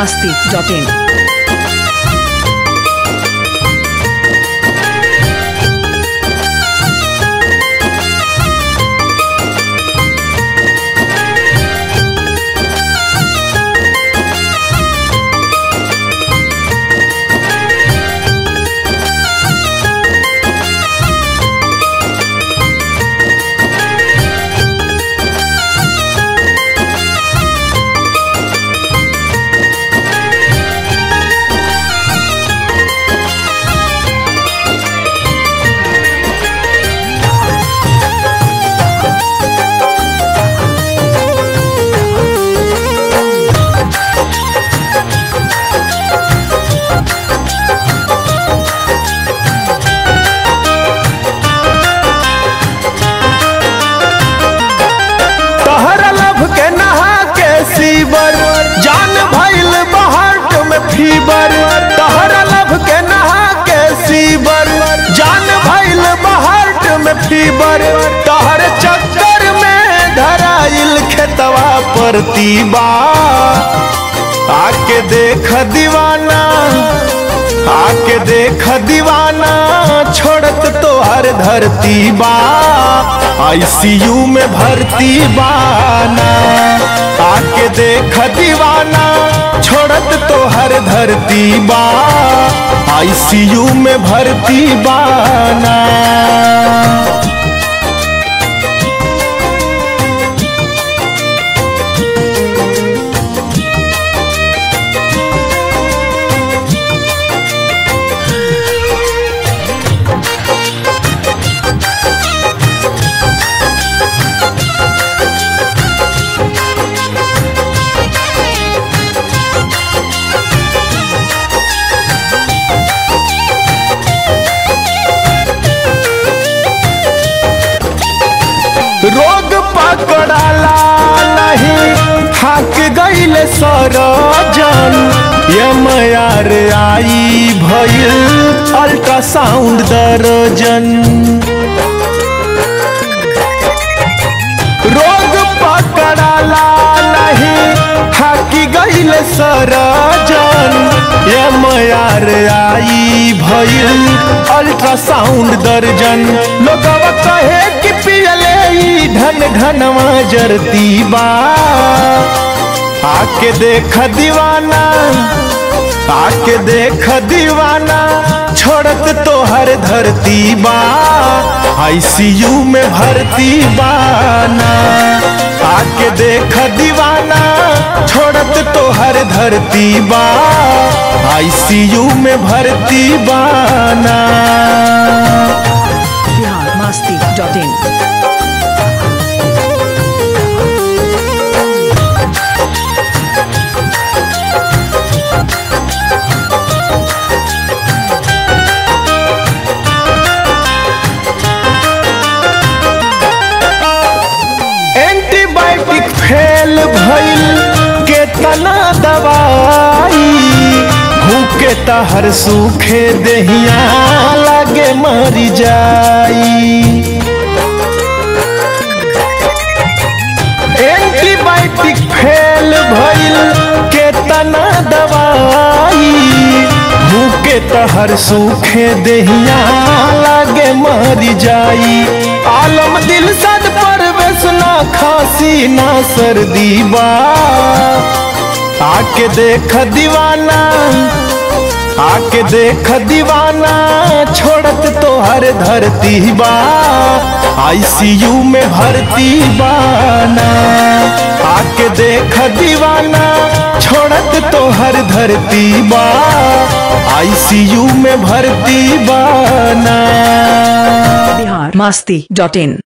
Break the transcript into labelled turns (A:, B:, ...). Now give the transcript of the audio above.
A: masti.in.
B: तहरा love के नहा के सीवर जान भइल बहाट में फीवर तहरा लभ के नहा के सीवर जान भइल बहाट में फीवर तहर चक्कर में धराइल खेतवा पर तीबा आके देख दीवाना आके देख दीवाना छोड़त तो हर धरती बा आईसीयू में भर्ती बाना आके देख दीवाना छोड़त तो हर धरती बा आईसीयू में भर्ती बाना रोग पकड़ाला नहीं थक गईल सरजन यमयार आई भइल अल्ट्रासाउंड दर्जन रोग पकड़ाला नहीं थक गईल सरजन यमयार आई भइल अल्ट्रासाउंड दर्जन लोगवा कहे कि पियले ई ढन ढनवा जरती बा आके देख दीवाना आके देख दीवाना छोड़त तो हर धरती बा आईसीयू में भर्ती बाना आके देख दीवाना छोड़त तो हर धरती बा आईसीयू में भर्ती बाना
A: Bihar masti.in.
B: एंटीबायोटिक फेल भइल के तना दवाई भूखे तहर सूखे देहिया लागे मरी जाई एंटीबायोटिक फेल भइल के तना दवाई भूखे तहर सूखे देहिया लागे मरी जाई आलम दिल सद पर ना खांसी ना सर्दी बा आके देख दीवाना आके देख दीवाना छोड़त तो हर धरती बा आईसीयू में भर्ती बाना आके देख दीवाना छोड़त तो हर धरती बा आईसीयू में भर्ती बाना
A: Bihar masti.in.